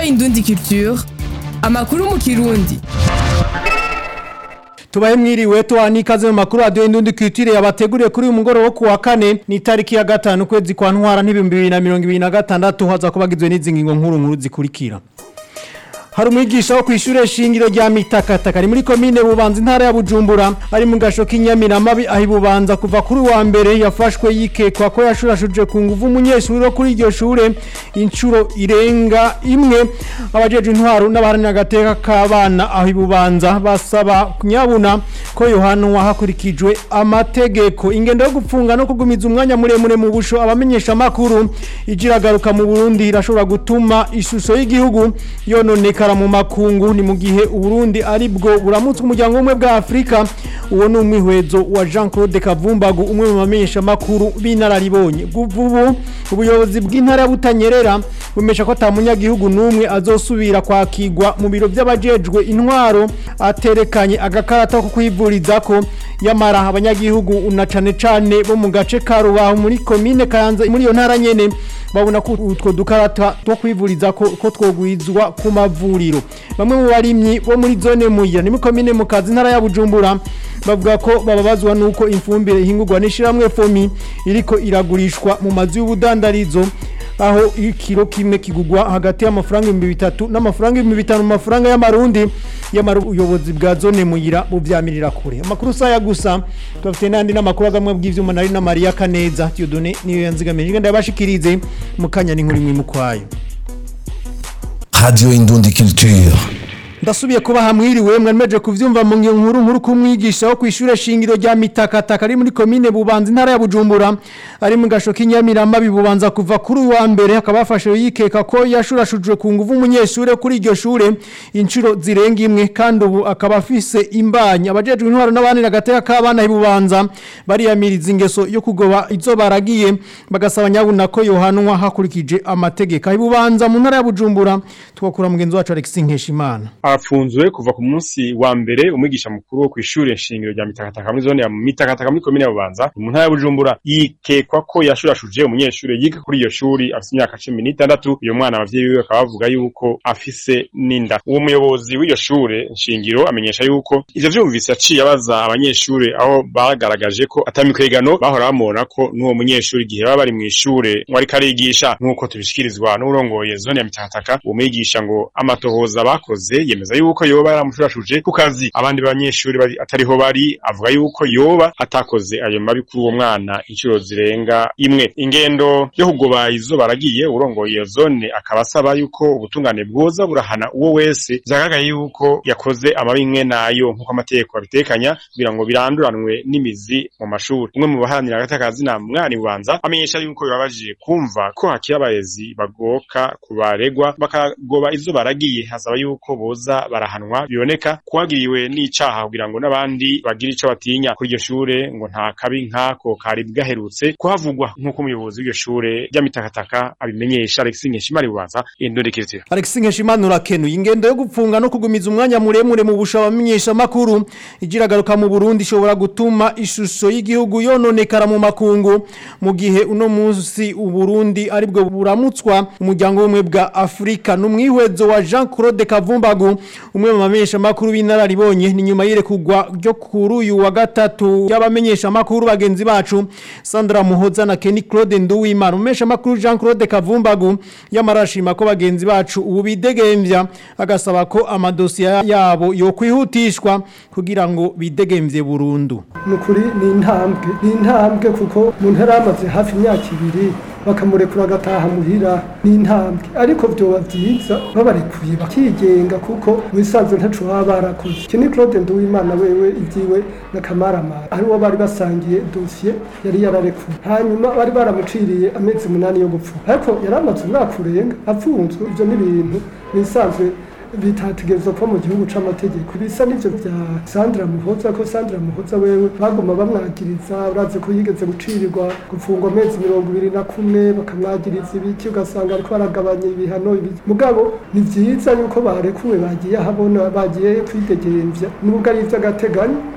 Indundi Culture amakuru mu kirundi tubahe mwiriwe tuwani ikaze mu makuru radio Indundi Culture yabateguriye kuri uyu mugoroba wo kuwa kane ni tariki ya gatanu kwezi kwa ntwara n'ibihumbi bibiri na mirongo ibiri na gatandatu haza kubagizwe n'izi ngingo nkuru nkuru zikurikira hari umwigisha wo kw'ishure shingiro rya mitakataka ari muri komine bubanza intara ya bujumbura ari mu gasho k'inyamiramabi aho ibubanza kuva kuri wa mbere yafashwe yikekwa ko yashurashuje ku nguvu umunyeshuri wo kuri iryo shure inshuro irenga imwe abajejwe intwaro n'abaharanira agateka k'abana aho ibubanza basaba nyabuna ko yohanwa hakurikijwe amategeko ingendo yo gupfunga no kugumiza umwanya muremure mu busho abamenyesha amakuru ijiragaruka mu Burundi irashobora gutuma ishusho y'igihugu yononekara mu makungu ni mu gihe Uburundi ari bwo buramutswe umuryango umwe bwa Afrika uwo ni umwihwezo wa Jean Claude Kavumbagu umwe mu bamenyesha makuru b'inararibonye ubu ubuyobozi bw'intara butanyerera bumesha ko atamunyagihugu n'umwe azosubira kwakirwa mu biro by'abajejwe intwaro aterekanye agakarata ko kwivuriza ko yamara abanyagihugu na cane cane bo mu gace ka Rubaho muri komine Kayanza muri iyo ntara nyene babona ko utwo dukarata two kwivuriza ko ko twogwizwa ku mavuriro bamwe mu barimyi bo muri zone muyira ni mu komine mu kazi ntara ya Bujumbura bavuga ko bababazwa nuko imfumbire ihingurwa n'ishiramwe fomi iriko iragurishwa mu mazu y'ubudandarizo aho ikiro kimwe kigugwa hagati y'amafaranga ibihumbi bitatu n'amafaranga ibihumbi bitanu mu mafaranga y'amarundi yamara ubuyobozi bwa zone muyira buvyamirira kure amakuru saya gusa tubafite n'andi n'amakuru agamwe bw'ivyuma nari na Maria Kaneza Dieudonné niyo yanzigamije ngenda yabashikirize mu kanya n'inkuru imwe mukwayo Radio Indundi Culture. ndasubiye kuba hamwiriwe mwameje kuvyumva mu nkuru nkuru kumwigisha wo kwishure shingiro rya mitakataka ari muri komine bubanza intara ya Bujumbura ari mu gasho k'inyamirama bibubanza kuva kuri wa mbere akaba afashe yikeka ko yashurashujwe ku nguvu umunyeshure kuri iryo shure inshuro zirenga imwe kandi ubu akaba afise imbanya abajejwe intwaro n'abandi nagateka k'abana ibubanza bariyamiriza ingeso yo kugoba izo baragiye bagasaba nyabuna ko yohanwa hakurikije amategeko ibubanza mu ntara ya Bujumbura twakura mugenzi wacu Alexis Nkeshimana afunzwe kuva ku munsi wa mbere umwigisha mukuru wo kw'ishure shingiro rya mitakataka muri zone ya mitakataka muri komine ya bubanza mu ntara ya bujumbura yikekwa ko yashurashuje umunyeshure yiga kuri iyo shuri afise imyaka cumi n'itandatu uyo mwana abavyeyi biwe bakaba bavuga yuko afise n'inda uwo muyobozi w'iyo shure shingiro amenyesha yuko ivyo vyumvise yaciye abaza abanyeshure aho bagaragaje ko atamikwegano bahora bamubona ko n'uwo munyeshure igihe baba bari mw'ishure ngo ariko arigisha nk'uko tubishikirizwa n'urongoye zone ya mitakataka uwo mwigisha ngo amatohoza bakoze yemeza yuko yoba yaramushurashuje ku kazi abandi banyeshuri bari atariho bari avuga yuko yoba atakoze ayo mabi kuri uwo mwana inshuro zirenga imwe ingendo yo kugoba izo baragiye urongoye iyo zone akaba asaba yuko ubutungane bwoza burahana uwo wese vyagaragaye yuko yakoze amabi imwe nayo nk'uko amategeko abitekanya kugira ngo biranduranwe n'imizi mu mashuri umwe mu baharanira agatakazi na mwari bubanza amenyesha yuko bibabajije kumva ko hakiri abarezi bagoka ku baregwa bakagoba izo baragiye hasaba yuko boza barahanwa biboneka kuhagiriwe n'icaha kugira ngo n'abandi bagire ico batinya kuri iryo shure ngo nta kabi nkako kari bwaherutse kuhavugwa nk'uko umuyobozi w'iryo shure ry'amitakataka abimenyesha Alexis Nkeshimari bubanza indondekirtira Alexis Nkeshimana urakenuye ingendo yo gupfunga no kugumiza umwanya muremure mu busha bamenyesha makuru ijiragaruka mu Burundi ishobora gutuma ishusho y'igihugu yononekara mu makungu mu gihe uno munsi uburundi aribwo buramutswa umuryango w'umwe bwa Afrika n'umwihwezo wa Jean Claude Kavumbagu umwe mu bamenyesha makuru b'inararibonye ni nyuma yirekugwa ryo kuri uyu wa gatatu y'abamenyesha makuru bagenzi bacu Sandra Muhoza na Kenny Claude Nduwimana umesha makuru Jean Claude Kavumbagu yamarashima ko bagenzi bacu ubu bidegemvya agasaba ko amadosiye yabo yo kwihutishwa kugira ngo bidegemvye burundu nukuri ni intambwe ni intambwe kuko umuntu yari amaze hafi imyaka ibiri bakamurekura agataha muhira ni intambwe ariko vyoba vyiza babarekuye bakigenga kuko wisanzwe ntaco baba barakoze iki ni claude nduwimana wewe ivyiwe na kamaramara ariwo bari basangiye dosiye yari yararekuye hanyuma bari baramuciriye amezi umunani yo gupfuka ariko yari amaze umwaka urenga apfunzwe ivyo ni ibintu bisanzwe bitategerezwa kuba mu gihugu c'amategeko bisa n'ivyo vya Sandra Muhoza ko Sandra Muhoza wewe bagoma bamwagiriza urazi ko yigeze gucirirwa gufungwa amezi mirongo ibiri na kumwe bakamwagiriza ibiki ugasanga ariko baragabanya ibihano ibiki mugabo ni vyiza yuko barekuwe bagiye ahabona bagiye kwidegemvya nubwo ari ivy'agateganyo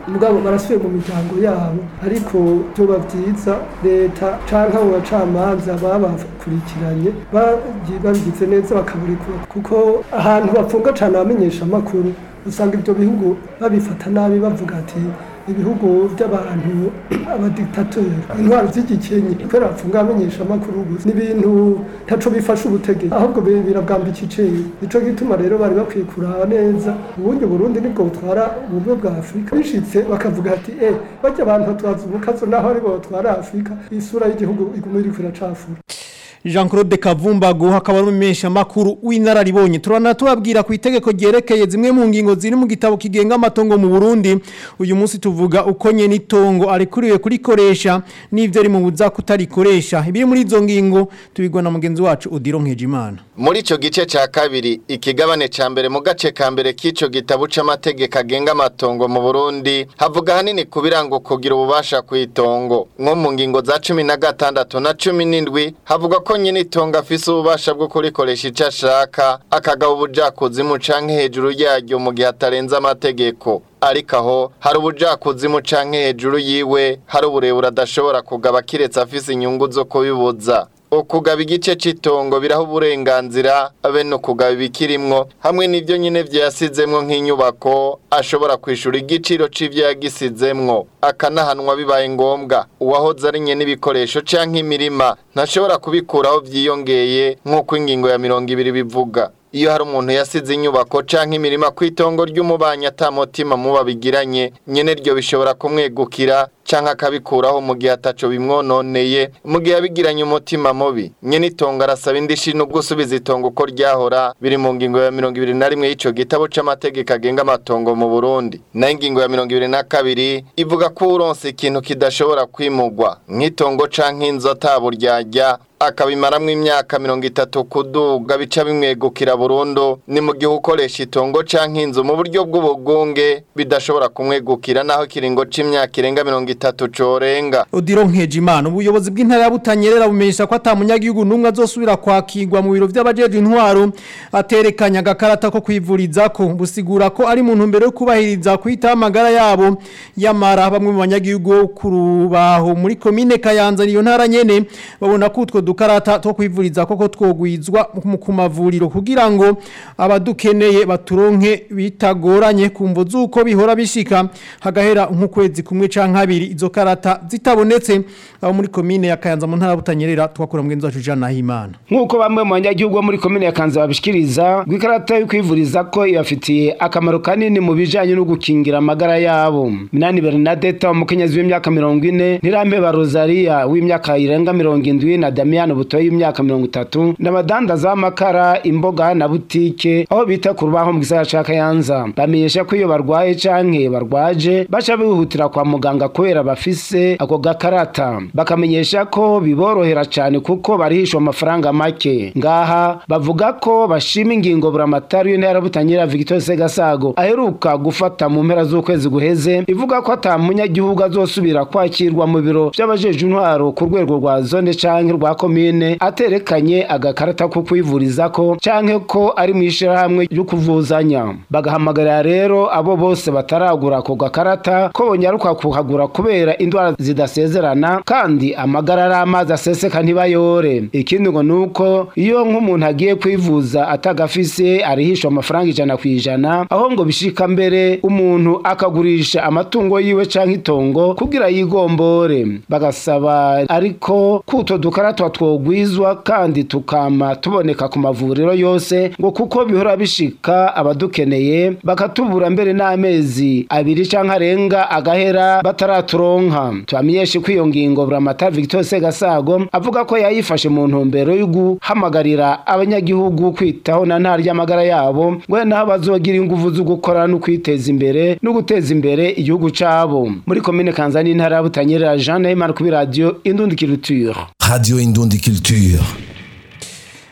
mugabo barasubiye mu miryango yabo ariko byoba byiza leta canke abo bacamanza babakurikiranye bagiye babigize neza bakaburekura kuko ahantu bapfunga cane abamenyesha amakuru usanga ibyo bihugu babifata nabi bavuga ati ibihugu by'abantu abadiktateri intwaro z'igikenye kubera bapfunga abamenyesha amakuru gusa ni ibintu ntaco bifasha ubutegetsi ahubwo bi- birabwamba iciceri nico gituma rero bari bakwiye kuraba neza ubundi burundi nibwo butwara ubumwe bwa afurika bishitse bakavuga ati eh bajya abantu batwaza ubukazo naho aribo batwara afurika isura y'igihugu iguma iriko iracafura Jean Claude Kavumbago hakaba ari umesha makuru w'inararibonye turana tubabwira ku itegeko ryerekeye zimwe mu ngingo ziri mu gitabo kigenga amatongo mu Burundi uyu munsi tuvuga uko nye nitongo arikuriwe kurikoresha n'ivyo ari mu buza kutarikoresha ibiri muri izo ngingo tubigwa na mugenzi wacu Odiro Nkejimana Muri ico gice ca kabiri ikigabane ca mbere mu gace ka mbere k'ico gitabo c'amategeko agenga amatongo mu Burundi havuga hanini ku birango kugira ububasha kw'itongo nko mu ngingo za cumi na gatandatu na cumi n'indwi havuga ko nyine itongo afise ububasha bwo kurikoresha ico ashaka akagaba ubujakuzimu canke hejuru yaryo mu gihe atarenze amategeko ariko aho hari ubujakuzimu canke hejuru yiwe hari uburebure adashobora kugaba kiretse afise inyungu zo kubibuza ukugaba igice c'itongo biraho uburenganzira abe no kugaba ibikirimwo hamwe n'ivyo nyine vyasizemwo nk'inyubako ashobora kwishura igiciro c'ivyo yagisizemwo akanahanwa bibaye ngombwa uwahoze ari nyene ibikoresho canke imirima ntashobora kubikuraho vyiyongeye nk'uko ingingo ya mirongo ibiri bivuga iyo hari umuntu yasize inyubako canke imirima kw'itongo ry'umubanyi atamutima muba bigiranye nyene ryo bishobora kumwegukira canke akabikuraho mu gihe ataco bimwononeye mu gihe yabigiranye umutima mubi nyene itongo arasaba indishi no gusubiza itongo uko ryahora biri mu ngingo ya mirongo ibiri na rimwe y'ico gitabo c'amategeko agenga amatongo mu Burundi nayo ingingo ya mirongo ibiri na kabiri ivuga ko uronse ikintu kidashobora kwimugwa nk'itongo canke inzu ataburyarya akabimaramwo imyaka mirongo itatu kuduga bica bimwegukira burundu ni mu gihe ukoresha itongo canke inzu mu buryo bw'ubugunge bidashobora kumwegukira naho ikiringo c'imyaka irenga mirongo itatu corenga Odiro Nkejimana ubuyobozi bw'intara ya Butanyerera bumenyesha ko atamunyagihugu numwe azosubira kwakirwa mu biro by'abajeje intwaro aterekanya agakarata ko kwivuriza ko busigura ko ari mu ntumbero yo kubahiriza kwita amagara yabo yamara bamwe mu banyagihugu ku rubaho muri komine Kayanza niyo ntara nyene babona ko utwo dukarata two kwivuriza koko twogwizwa mu kumavuriro kugira ngo abadukeneye baturonke bitagoranye kumvo zuko bihora bishika hagahera nk'ukwezi kumwe canke abiri izo karata zitabonetse abo muri komine ya Kayanza mu ntara ya Butanyerera twakura mugenzi wacu Jean Nahimana nk'uko bamwe mu banyagihugu bo muri komine ya Kanza babishikiriza rw'ikarata yo kwivuriza ko ibafitiye akamaro kanini mu bijanye no gukingira amagara yabo Minani Bernadette umukenyezi w'imyaka mirongo ine Ntirambe Rosaria w'imyaka irenga mirongo indwi na Damian Butoyi w'imyaka mirongo itatu n'abadandaza b'amakara imboga na butike aho bita ku rubaho mu gisagara ca Kayanza bamenyesha ko iyo barwaye canke barwaje baca bihutira kwa muganga kubera bafise ako gakarata bakamenyesha ko biborohera cane kuko barihishwa amafaranga make ngaha bavuga ko bashima ingingo buramatari y'intara butanyira Victor Segasago aheruka gufata mu mpera z'ukwezi guheze ivuga ko ata munyagihugu azosubira kwakirwa mu biro by'abajeje intwaro ku rwego rwa zone canke rwa komine aterekanye agakarata ko kwivuriza ko canke ko ari mu ishirahamwe ryo kuvuzanya bagahamagarira rero abo bose bataragura ako gakarata ko bonyaruka kuhagura kubera indwara zidasezerana kandi amagara ari amazi aseseka ntibayore ikindi ngo nuko iyo nk'umuntu agiye kwivuza atagafise arihishwa amafaranga ijana ku ijana aho ngo bishika mbere umuntu akagurisha amatungo yiwe canke itongo kugira yigombore bagasaba ariko kuto dukarata twogwizwa kandi tukama tuboneka ku mavuriro yose ngo kuko bihora bishika abadukeneye bakatubura mbere n'amezi abiri canke arenga agahera bataraturonka tubamenyeshe ko iyo ngingo buramata Victor Segasago avuga ko yayifashe mu ntumbero yo guhamagarira abanyagihugu kwitaho na ntara ry'amagara yabo ngo naho bazogira inguvu zo gukora no kwiteza imbere no guteza imbere igihugu cabo muri komine Kanzani intara ya Butanyerera Jean Neymar kuri radio Indundi Culture Radio Indundi Culture.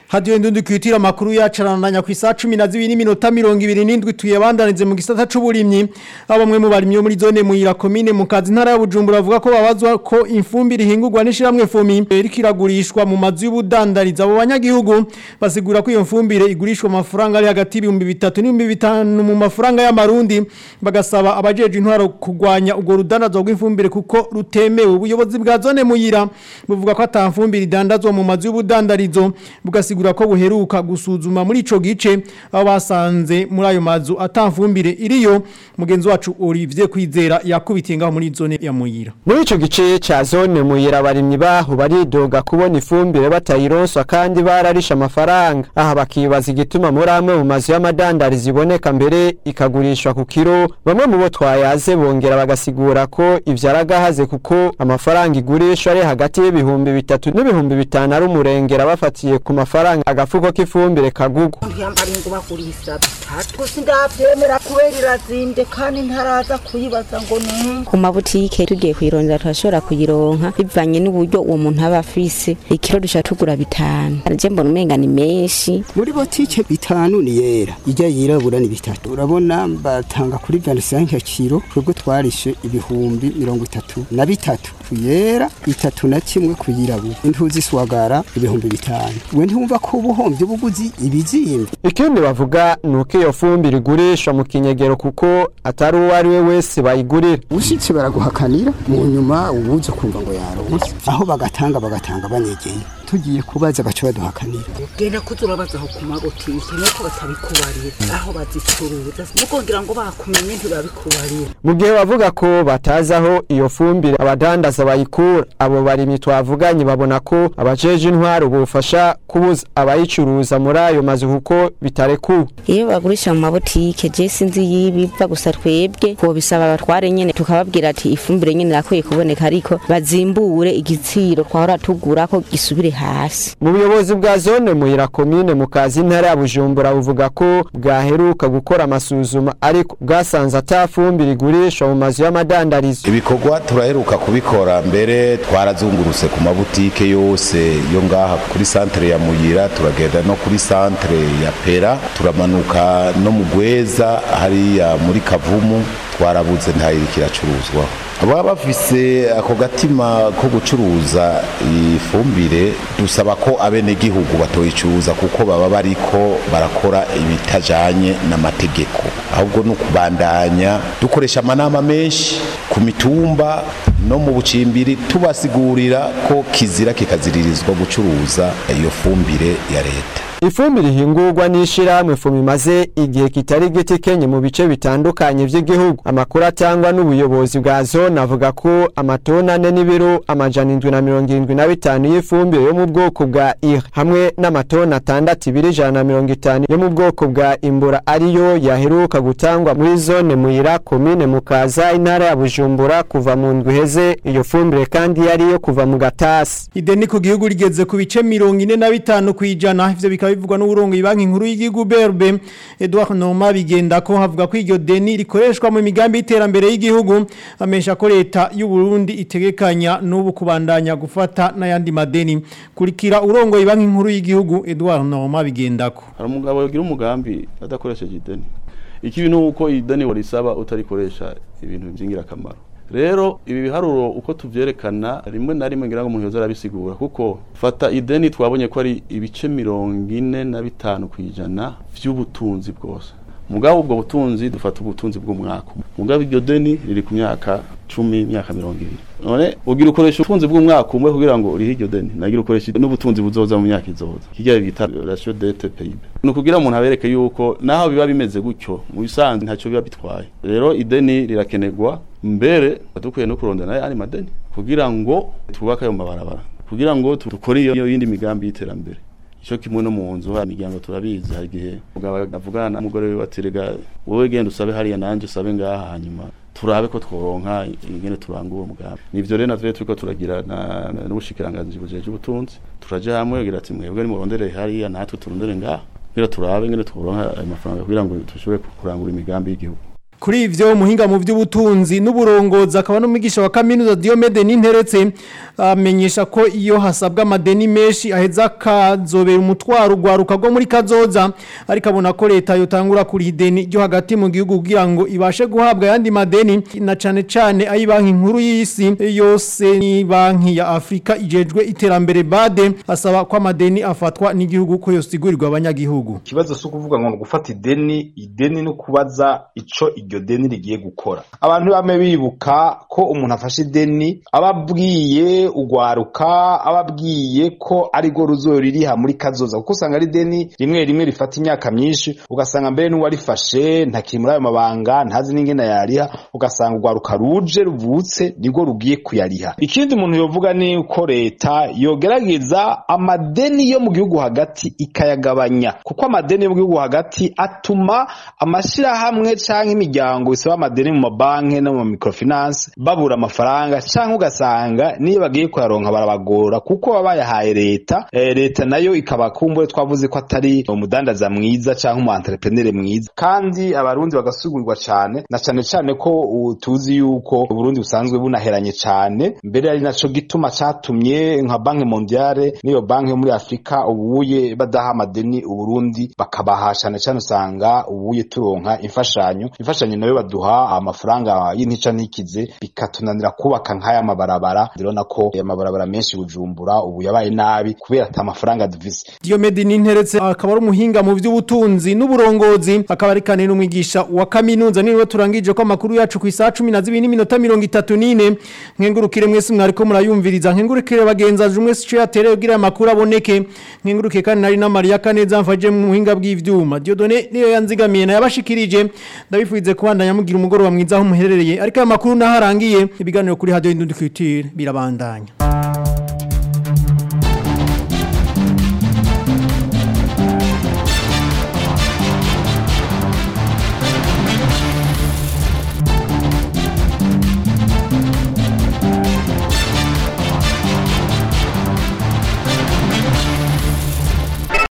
hadiyo ndundi kwitira makuru yacarananya ku isaha 12 n'iminota 27 tuyabandanize mu gisata c'uburimyi abamwe mu barimyi bo muri zone muyira commune mu kazi ntara ya Bujumbura bavuga ko babazwa ko infumbire ihingurwa n'ishiramwe fomi irikiragurishwa mu mazu y'ubudandariza abo banyagihugu basigura ko iyo mfumbire igurishwa amafaranga ari hagati y'ibihumbi bitatu n'ibihumbi bitanu mu mafaranga y'amarundi bagasaba abajeje intwaro kugwanya ubwo rudandazwa rw'imfumbire kuko rutemewe ubuyobozi bwa zone muyira buvuga ko atamfumbire idandazwa mu mazu y'ubudandarizo bugasigura ko buheruka gusuzuma muri ico gice aho basanze muri ayo mazu atamfumbire iriyo mugenzi wacu Olivier Kwizera yakubitiye ngaho muri zone ya muyira muri ico gice ca zone muyira abarimyi baho baridoga kubona ifumbire batayironswa kandi bararisha amafaranga aha bakibaza igituma muri amwe mu mazu y'amadandarizo iboneka mbere ikagurishwa ku kiro bamwe mu bo twayaze bongera bagasigura ko ivyaragahaze kuko amafaranga igurishwa ari hagati y'ibihumbi bitatu n'ibihumbi bitanu ari umurengera bafatiye ku mafaranga agafuko k'ifumbire kagugwa ntiyambara ngo bagurisa bitatu sindavyemera kubera irazimvye kandi ntaraza kuyibaza ngo numva ku mabutike tugiye kuyirondera turashobora kuyironka bivanye n'uburyo uwo muntu aba afise ikiro dushobora tugura bitanu je mbona umenga ni menshi muri botike bitanu ni yera ijya yirabura ni bitatu urabona batanga kuri 25 kilo twebwe twarishe ibihumbi mirongo itatu na bitatu kuyera itatu na kimwe kuyirabura intuzi swagara ibihumbi bitanu we ntumva ko ubuhombye buguzi ibizimvye ikindi bavuga ni uko iyo fumbire igurishwa mu kinyegero kuko atari uwo ari we wese bayigurira ushitse baraguhakanira mu nyuma ubuze kumva ngo yaronse aho bagatanga bagatanga banyegeye tugiye kubaza baca baduhakanira genda kuza urabaza aho ku mabotike nuko batabikubarira aho bazicuruza mukongera ngo bakumenye ntibabikubarira mu gihe bavuga ko batazi aho iyo fumbire abadandaza bayikura abo barimyi twavuganye babona ko abajeje intwaro bufasha kubuza abayicuruza muri ayo mazu kuko bitarekuwe iyo bagurisha mu mabutike je sinzi yibiva gusa twebwe ko bisaba abatware nyene tukababwira ati ifumbire nyene irakwiye kuboneka ariko bazimbure igitsiro twahora tugura ko gisubire hasi mu buyobozi bwa zone muyira komine mu kazi ntara ya bujumbura buvuga ko bwaheruka gukora amasuzuma ariko bwasanze atafumbire igurishwa mu mazu y'amadandarizo ibikorwa turaheruka kubikora mbere twarazungurutse ku mabutike yose yo ngaha kuri santere ya muyira turagenda no kuri santere ya pera turamanuka no mu gweza hariya muri kavumu twarabuze ntayiri kiracuruzwa baba bafise ako gatima ko gucuruza ifumbire dusaba ko abenegihugu batoyicuruza kuko baba bariko barakora ibitajanye n'amategeko ahubwo ni ukubandanya dukoresha amanama menshi ku mitumba no mu bucimbiri tubasigurira ko kizira kikaziririzwa gucuruza iyo fumbire ya leta ifumbire ihingurwa n'ishirahamwe fumu imaze igihe kitari giti kenye mu bice bitandukanye vy'igihugu amakuru atangwa n'ubuyobozi bwa zone avuga ko amatona ane n'ibiro amajana indwi na mirongo irindwi na bitanu y'ifumbire yo mu bwoko bwa ire hamwe n'amatona atandatu ibiri ijana na mirongo itanu yo mu bwoko bwa imbura ariyo yaheruka gutangwa muri zone muyira komine mukaza intara ya bujumbura kuva mu ndwi iheze iyo fumbire kandi yari iyo kuva mu gatasi ideni ku gihugu rigeze ku bice mirongo ine na bitanu ku ijana ivyo bikaba bivugwa n'uburongo banki nkuru y'igihugu BRB Edouard Noma bigenda ko havuga ko iryo deni rikoreshwa mu migambi y'iterambere y'igihugu amesha ko leta y'u Burundi itegekanya n'ubu kubandanya gufata n'ayandi madeni kurikira urongo banki nkuru y'igihugu Edouard Noma bigenda ko hari umugabo yagira umugambi adakoresheje ideni ikibi ni uko ideni warisaba utarikoresha ibintu by'ingirakamaro rero ibi biharuro uko tuvyerekana rimwe na rimwe ngira ngo umuntu yoza arabisigura kuko fata ideni twabonye ko ari ibice mirongo ine na bitanu kwijana vy'ubutunzi bwose mugabo ubwo butunzi dufata ubutunzi bw'umwaka mugabo iryo deni riri ku myaka cumi imyaka mirongo ibiri none ugira ukoresha ubutunzi bw'umwaka umwe kugira ngo urihe iryo deni nagira ukoresha n'ubutunzi buzoza mu myaka izoza kirya bita ratio dette PIB ni ukugira umuntu abereke yuko naho biba bimeze gutyo mu bisanzwe ntacyo biba bitwaye rero ideni rirakenerwa mbere dukwiye no kurondana ayandi madeni kugira ngo twubake ayo mabarabara kugira ngo dukore iyo yindi migambi y'iterambere icyo kimwe no mu nzu imiryango turabizi hari igihe umugabo avugana n'umugore we baterega wowe genda usabe hariya nanjye usabe ngaha hanyuma turabe ko tworonka ingene turanga uwo mugambi nivyo rero navyo turiko turagira n'ubushikiranganji bujeje ubutunzi turaje hamwe kugira ati mwebwe nimurondere hariya natwe turondere ngaha kugira turabe ingene tworonka ayo mafaranga kugira ngo dushobore kurangura imigambi y'igihugu kuri ivyo muhinga mu by'ubutunzi n'uburongozi akaba n'umwigisha wa kaminuza Diomede Ninteretse amenyesha ko iyo hasabwa amadeni menshi aheza kazobera umutwaro ugwaruka rwo muri kazoza ariko abona ko leta yotangura kuri ideni ryo hagati mu gihugu kugira ngo ibashe guhabwa ayandi madeni na cane cane ayi banki nkuru y'isi yose ni banki ya Afrika ijejwe iterambere bade asaba ko amadeni afatwa n'igihugu ko yosigurirwa abanyagihugu ikibazo si ukuvuga ngo gufata ideni ideni no kubaza ico iryo deni rigiye gukora abantu bame bibuka ko umuntu afashe ideni ababwiye ugwaruka ababwiye ko arigo ruzoririha muri kazoza kuko usanga ari deni rimwe rimwe rifata imyaka myinshi ugasanga mbere n'uwarifashe ntakiri muri ayo mabanga ntazi n'ingene yariha ugasanga ugwaruka ruje ruvutse nibwo rugiye kuyariha ikindi umuntu yovuga ni uko leta yogerageza amadeni yo mu gihugu hagati ikayagabanya kuko amadeni yo mu gihugu hagati atuma amashirahamwe canke imiryango isaba amadeni mu mabanki no mu microfinance babura amafaranga canke ugasanga niyo bagiye kuyaronka barabagora kuko baba bayahaye leta eh, leta nayo ikaba kumbure twavuze ko atari umudandaza mwiza canke umu entrepreneur mwiza kandi abarundi bagasugurirwa cane na cane cane ko uh, tuzi yuko Burundi busanzwe bunaheranye cane mbere ari naco gituma catumye nka banki mondiale niyo banki yo muri Afrika ubuye badaha amadeni uburundi bakabaha cane cane usanga ubuye turonka imfashanyo imfashanyo nayo baduha amafaranga y'intica ntikize bikatunanira kubaka nk'aya mabarabara ndabona ko aya mabarabara menshi bujumbura ubu yabaye nabi kubera ata mafaranga dufise Diomede Ninteretse akaba ari umuhinga mu by'ubutunzi n'uburongozi akaba ari kane n'umwigisha wa kaminuza niwe turangije ko amakuru yacu ku isaha 12 n'iminota 34 nkengurukire mwese mwariko murayumviriza nkengurukire bagenzaje umwe cyo yatereye kugira amakuru aboneke nkengurukire kandi nari na Maria Kaneza mfaje mu buhinga bw'ivyuma Diodone niyo yanzigamiye na yabashikirije ndabifuize kubandanya mugira umugoro wa mwiza aho muherereye ariko aya makuru naharangiye ibiganiro kuri radio Indundi Culture birabandanya